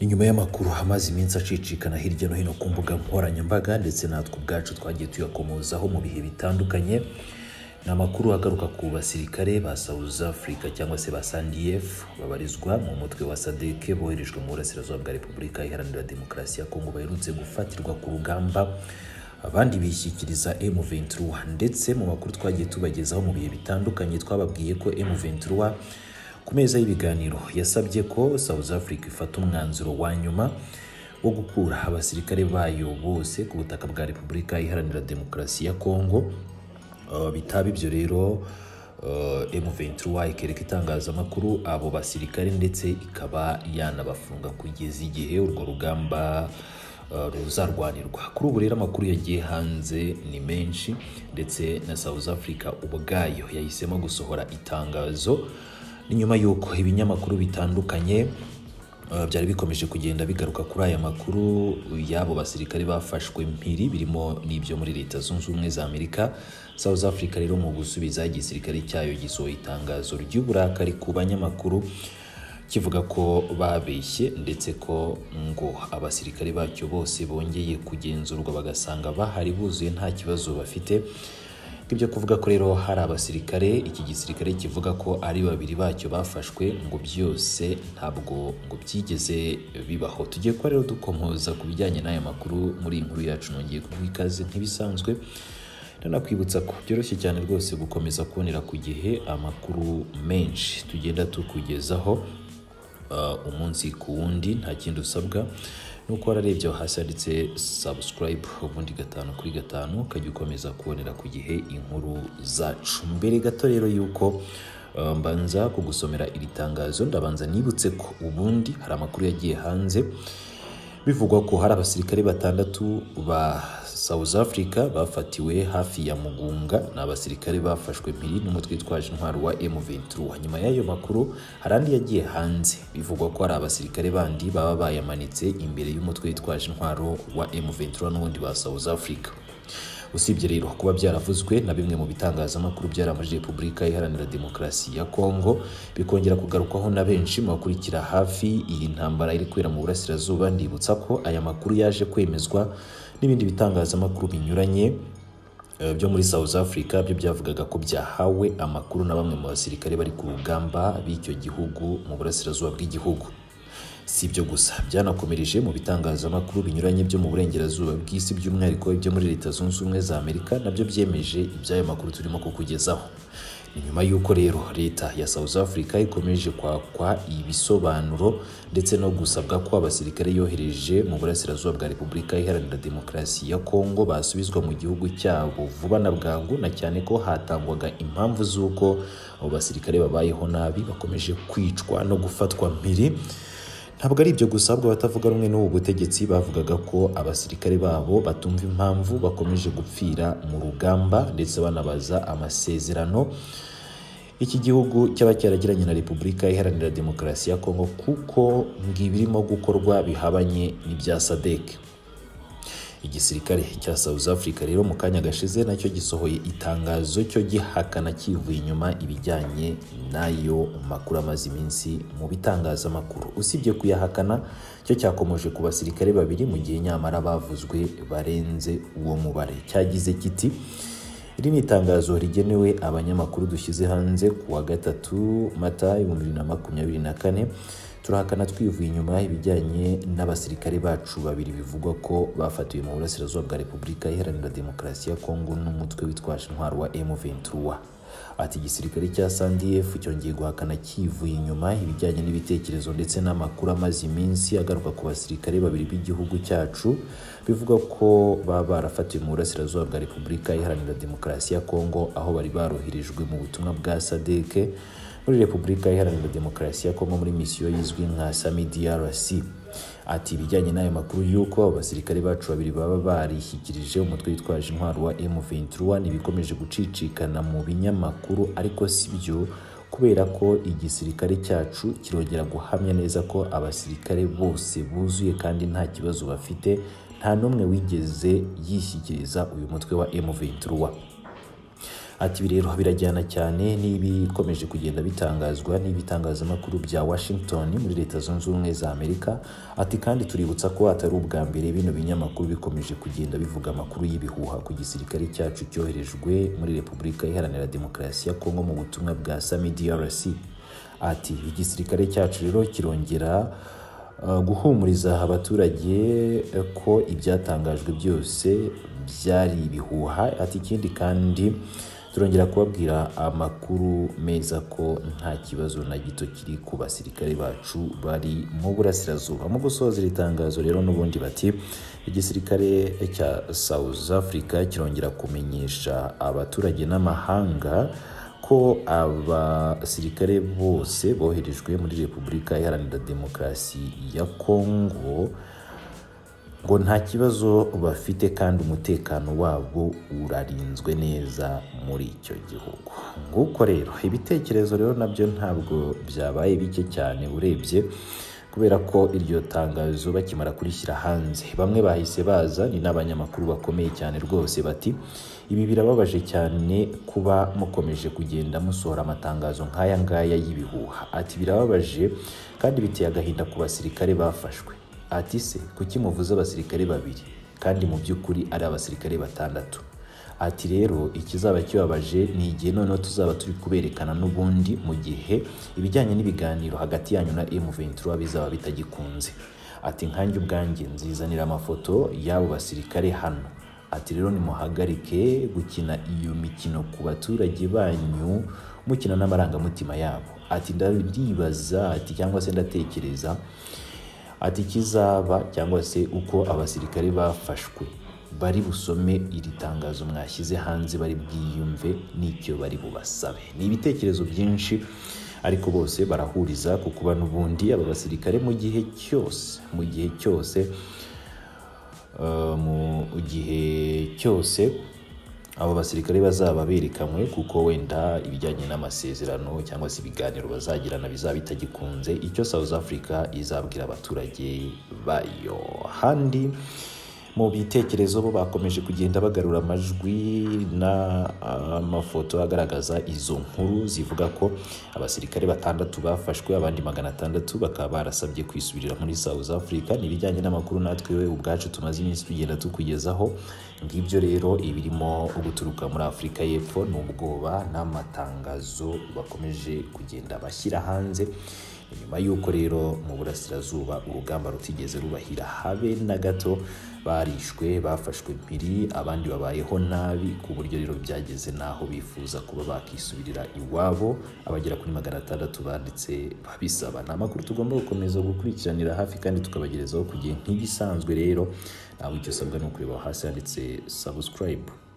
Ni nyuma y'amakuru hamaze iminsi acicikana hirya no hino ku mbuga nkoranyambaga ndetse natwe ubwacu twagiye tuyakomozaho mu bihe bitandukanye. Ni amakuru agaruka ku basirikare ba South Africa cyangwa se ba SANDF babarizwa mu mutwe wa SADC boherejwe mu burasirazuba bwa Repubulika Iharanira Demokarasi ya Kongo baherutse gufatirwa ku rugamba abandi bishyikiriza M23 ndetse mu makuru twagiye tubagezaho mu bihe bitandukanye twababwiye ko M23 ku meza y'ibiganiro yasabye ko South Africa ifata umwanzuro wa nyuma wo gukura abasirikare bayo bose ku butaka bwa Repubulika Iharanira Demokarasi ya Kongo Uh, bitaba ibyo rero uh, M23 ikereka itangazamakuru abo basirikare ndetse ikaba yanabafunga kugeza igihe urwo rugamba uh, ruzarwanirwa kuri ubu rero amakuru yagiye hanze ni menshi ndetse na South Africa ubwayo yahisemo gusohora itangazo ni nyuma y'uko ibinyamakuru bitandukanye Uh, byari bikomeje kugenda bigaruka kuri aya makuru y'abo basirikare bafashwe mpiri birimo n'ibyo muri leta zunze ubumwe za amerika south africa rero mu gusubiza igisirikare cyayo gisohoye itangazo ry'uburakari ku banyamakuru kivuga ko babeshye ndetse ko ngo abasirikare bacyo bose bongeye kugenzurwa bagasanga bahari buzuye nta kibazo bafite ibyo kuvuga ko rero hari abasirikare iki gisirikare kivuga ko ari babiri bacyo bafashwe ngo byose ntabwo ngo byigeze bibaho tugiye kuba rero dukomoza ku bijyanye n'aya makuru muri iyi nkuru yacu nongeye kuguha ikaze ntibisanzwe ndanakwibutsa ko byoroshye cyane rwose gukomeza kubonera ku gihe amakuru menshi tugenda tukugezaho uh, umunsi ku wundi nta kindi usabwa nuko wararebye aho hasi handitse subscribe ubundi gatanu kuri gatanu ukajya ukomeza kubonera ku gihe inkuru zacu mbere gato rero yuko uh, mbanza kugusomera iri tangazo ndabanza nibutse ko ubundi hari amakuru yagiye hanze bivugwa ko hari abasirikare batandatu ba South Africa bafatiwe hafi ya Mugunga ni abasirikare bafashwe mpiri n'umutwe witwaje intwaro wa M23 nyuma y'ayo makuru hari andi yagiye hanze bivugwa ko hari abasirikare bandi baba bayamanitse imbere y'umutwe witwaje intwaro wa M23 n'ubundi ba South Africa usibye rero kuba byaravuzwe na bimwe mu bitangazamakuru byaramuje repubulika iharanira demokarasi ya kongo bikongera kugarukwaho na benshi mu bakurikira hafi iyi ntambara iri kubera mu burasirazuba ndibutsa ko aya makuru yaje kwemezwa n'ibindi bitangazamakuru binyuranye eh, byo muri South Africa byo byavugaga ko byahawe amakuru na bamwe mu basirikare bari ku rugamba b'icyo gihugu mu burasirazuba bw'igihugu si ibyo gusa byanakomereje mu bitangazamakuru binyuranye byo mu burengerazuba bw'isi by'umwihariko ibyo muri leta zunze ubumwe za amerika nabyo byemeje iby'ayo makuru turimo kukugezaho ni nyuma y'uko rero leta ya south africa ikomeje kwakwa ibisobanuro ndetse no gusabwa ko abasirikare yohereje mu burasirazuba bwa repubulika iharanira demokarasi ya kongo basubizwa mu gihugu cyabo vuba na bwangu na cyane ko hatangwaga impamvu z'uko abo basirikare babayeho nabi bakomeje kwicwa no gufatwa mpiri ntabwo ari ibyo gusa ahubwo abatavuga rumwe n'ubu butegetsi bavugaga ko abasirikare babo batumva impamvu bakomeje gupfira mu rugamba ndetse banabaza amasezerano iki gihugu cyaba cyaragiranye na repubulika iharanira demokarasi ya kongo kuko ngo ibirimo gukorwa bihabanye n'ibya sadeke igisirikare cya South Africa rero mu kanya gashize nacyo gisohoye itangazo cyo gihakana kivuye inyuma ibijyanye n'ayo makuru amaze iminsi mu bitangazamakuru usibye kuyahakana cyo cyakomoje ku basirikare babiri mu gihe nyamara bavuzwe barenze uwo mubare cyagize kiti iri ni itangazo rigenewe abanyamakuru dushyize hanze ku wa gatatu mata ibihumbi bibiri na makumyabiri na kane turahakana twivuye inyuma ibijyanye n'abasirikare bacu babiri bivugwa ko bafatiwe mu burasirazuba bwa repubulika iharanira demokarasi ya kongo n'umutwe witwaje intwaro wa M23 ati igisirikare cya SANDF cyongeye guhakana kivuye inyuma ibijyanye n'ibitekerezo ndetse n'amakuru amaze iminsi agaruka ku basirikare babiri b'igihugu cyacu bivugwa ko baba barafatiwe mu burasirazuba bwa repubulika iharanira demokarasi ya kongo aho bari baroherejwe mu butumwa bwa SADC muri repubulika iharanira demokarasi ya kongo muri misiyo yizwi nka sami drc ati ibijyanye n'ayo makuru y'uko abasirikare bacu babiri baba barishyikirije umutwe witwaje intwaro wa m23 ntibikomeje gucicikana mu binyamakuru ariko si byo kubera ko igisirikare cyacu kirongera guhamya neza ko abasirikare bose buzuye kandi nta kibazo bafite nta n'umwe wigeze yishyikiriza uyu mutwe wa m23 ati ibi rero birajyana cyane n'ibikomeje kugenda bitangazwa n'ibitangazamakuru bya Washington muri leta zunze ubumwe za Amerika ati kandi tuributsa ko atari ubwa mbere bino binyamakuru bikomeje kugenda bivuga amakuru y'ibihuha ku gisirikare cyacu cyoherejwe muri Repubulika Iharanira Demokarasi ya Kongo mu butumwa bwa Sami DRC ati igisirikare cyacu rero kirongera Uh, guhumuriza abaturage ko ibyatangajwe byose byari ibihuha ati ikindi kandi turongera kubabwira amakuru meza ko nta kibazo na gito kiri ku basirikare bacu bari mu burasirazuba mu gusoza iri tangazo rero n'ubundi bati igisirikare cya South Africa kirongera kumenyesha abaturage n'amahanga ko abasirikare bose boherejwe muri repubulika iharanira demokarasi ya kongo ngo nta kibazo bafite kandi umutekano wabo urarinzwe neza muri icyo gihugu nguko rero ibitekerezo rero nabyo ntabwo byabaye bike cyane urebye kubera ko iryo tangazo bakimara kurishyira hanze bamwe bahise baza ni n'abanyamakuru bakomeye cyane rwose bati ibi birababaje cyane kuba mukomeje kugenda musohora amatangazo nk'aya ngaya y'ibihuha ati birababaje kandi biteye agahinda ku basirikare bafashwe ati se kuki muvuze abasirikare babiri kandi mu by'ukuri ari abasirikare batandatu ati rero ikizaba kibabaje ni igihe noneho tuzaba turi kuberekana n'ubundi mu gihe ibijyanye n'ibiganiro hagati yanyu na M23 bizaba bitagikunze ati nkanjye ubwanjye nzizanira amafoto y'abo basirikare hano ati rero nimuhagarike gukina iyo mikino ku baturage banyu mukina n'amarangamutima yabo ati ndaribaza ati cyangwa se ndatekereza ati ikizaba cyangwa se uko abasirikare bafashwe bari busome iri tangazo mwashyize hanze bari bwiyumve n'icyo bari bubasabe ni ibitekerezo byinshi ariko bose barahuriza ku kuba n'ubundi aba basirikare mu gihe cyose mu gihe cyose mu gihe cyose abo basirikare bazaba berekanywe kuko wenda ibijyanye n'amasezerano cyangwa se ibiganiro bazagirana bizaba bitagikunze icyo South Africa izabwira abaturage bayo handi mu bitekerezo bo bakomeje kugenda bagarura amajwi n'amafoto agaragaza izo nkuru zivuga ko abasirikare batandatu bafashwe abandi magana atandatu bakaba barasabye kwisubirira muri South Africa n'ibijyanye n'amakuru natwe we ubwacu tumaze iminsi tugenda tukugezaho ngibyo rero ibirimo guturuka muri Afurika y'Epfo n'ubwoba n'amatangazo bakomeje kugenda bashyira hanze nyuma y'uko rero mu burasirazuba urugamba rutigeze rubahira habe na gato barishwe bafashwe mpiri abandi babayeho nabi ku buryo rero byageze n'aho bifuza kuba bakisubirira iwabo abagera kuri magana atandatu banditse babisaba ni amakuru tugomba gukomeza gukurikiranira hafi kandi tukabagerezaho ku gihe nk'ibisanzwe rero ntabwo icyo usabwa ni ukureba hasi handitse sabusikarayibu